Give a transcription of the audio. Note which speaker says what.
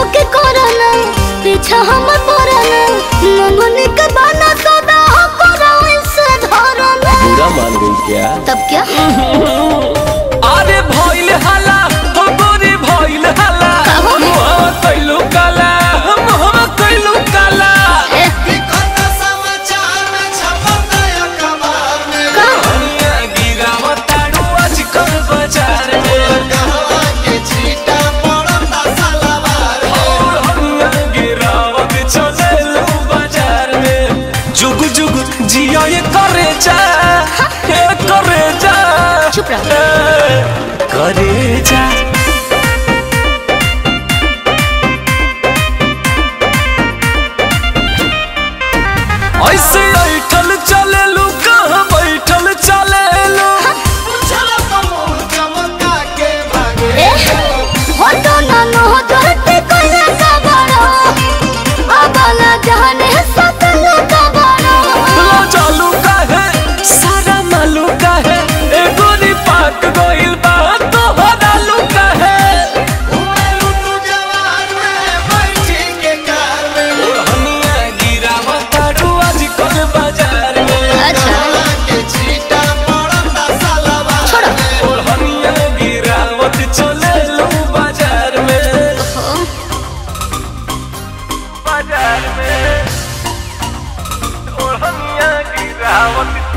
Speaker 1: के करना पीछा हम पड़ना मंगनी के बना सदा हो करो इसे धरना
Speaker 2: बुरा मान गई क्या
Speaker 1: तब क्या
Speaker 2: अरे भइल हाला हो गोरी भइल हाला
Speaker 1: काहो?
Speaker 2: मुहवा कइलू काला मुहवा कइलू काला
Speaker 1: ए,
Speaker 2: हनिया गिरावताड़ू आजकल बाजार में और हनिया गिरावत चलेलू बाजार में जुग जुग जिया ये करे जा ये करे जा
Speaker 1: चुप रहो।
Speaker 2: ए, करे जा ऐसे ऐठल चलेलू कहाँ बैठल चलेलू
Speaker 1: ए, हो तो ना नो धरती कोई का बड़ा अबला जाने सकल का बड़ा
Speaker 2: लो चालू काहे सारा मालू काहे ए गोरी पाक गोइल बा तो हरालू काहे हनिया गिरावताड़ू आजकल बाजार में
Speaker 1: अच्छा छोड़ो
Speaker 2: और हनिया गिरावत चलेलू बाजार में बाजार में और हनिया गिरावत